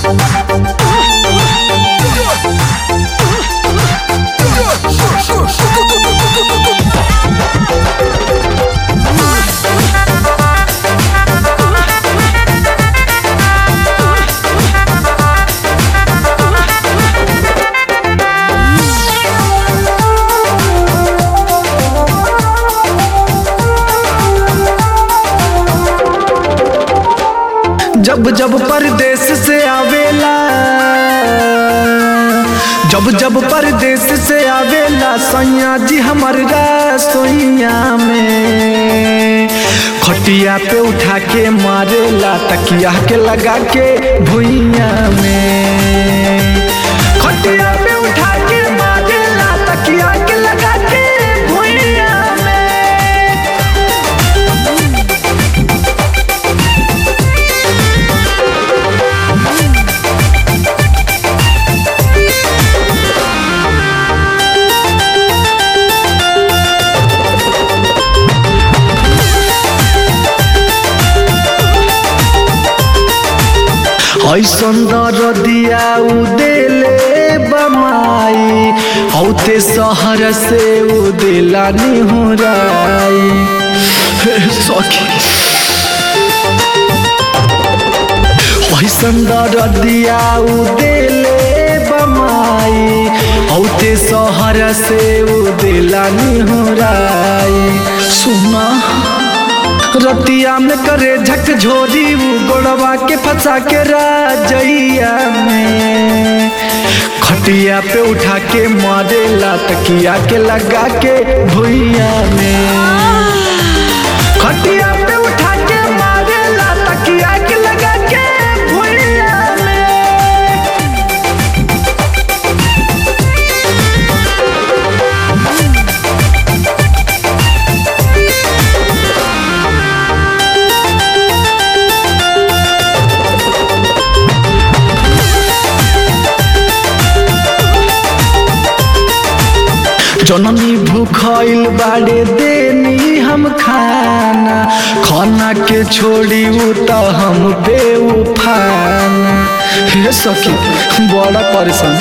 जब जब परदेश से आवेला जब जब परदेश से आवेला सैया जी हमर सोइया में खटिया पे उठा के मारेला तकिया के लगा के भुइया में खटिया पे उठा के मारेला तकिया के लगा के भुइया में ऐसन दरदिया उदेले बमाई औते शहर से उदेला निहुराई हे सखी ऐसन दरदिया उदेले बमाई औते शहर से उदेला निहुराई सुना रतिया में करे झकझोरी उ गोड़वा के फंसा के राजैया में खटिया पे उठा के मारेला तकिया के लगा के भुइया में खटिया पे उठा के मारेला तकिया के लगा के भुइया में जननी भूखल बाड़े देनी हम खाना खाना के छोड़ी उ त हम बेउफाना हे सखी बड़ा परेशान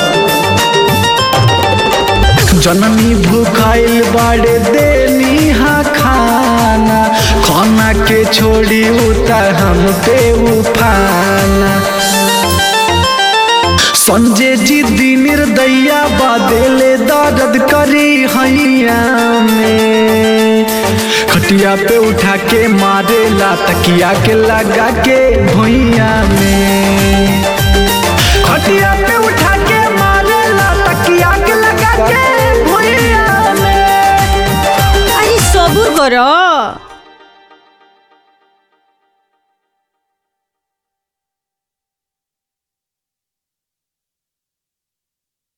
जननी भूखल बाड़े देनी हा खाना खाना के छोड़ी उ त हम बेउफाना संजय जी दी निर्दैया बादेले दर्द करी हैया में खटिया पे उठा के मारेला तकिया के लगा के भुइया में खटिया पे उठा के मारेला तकिया के लगा के भुइया में আরে সবুর করো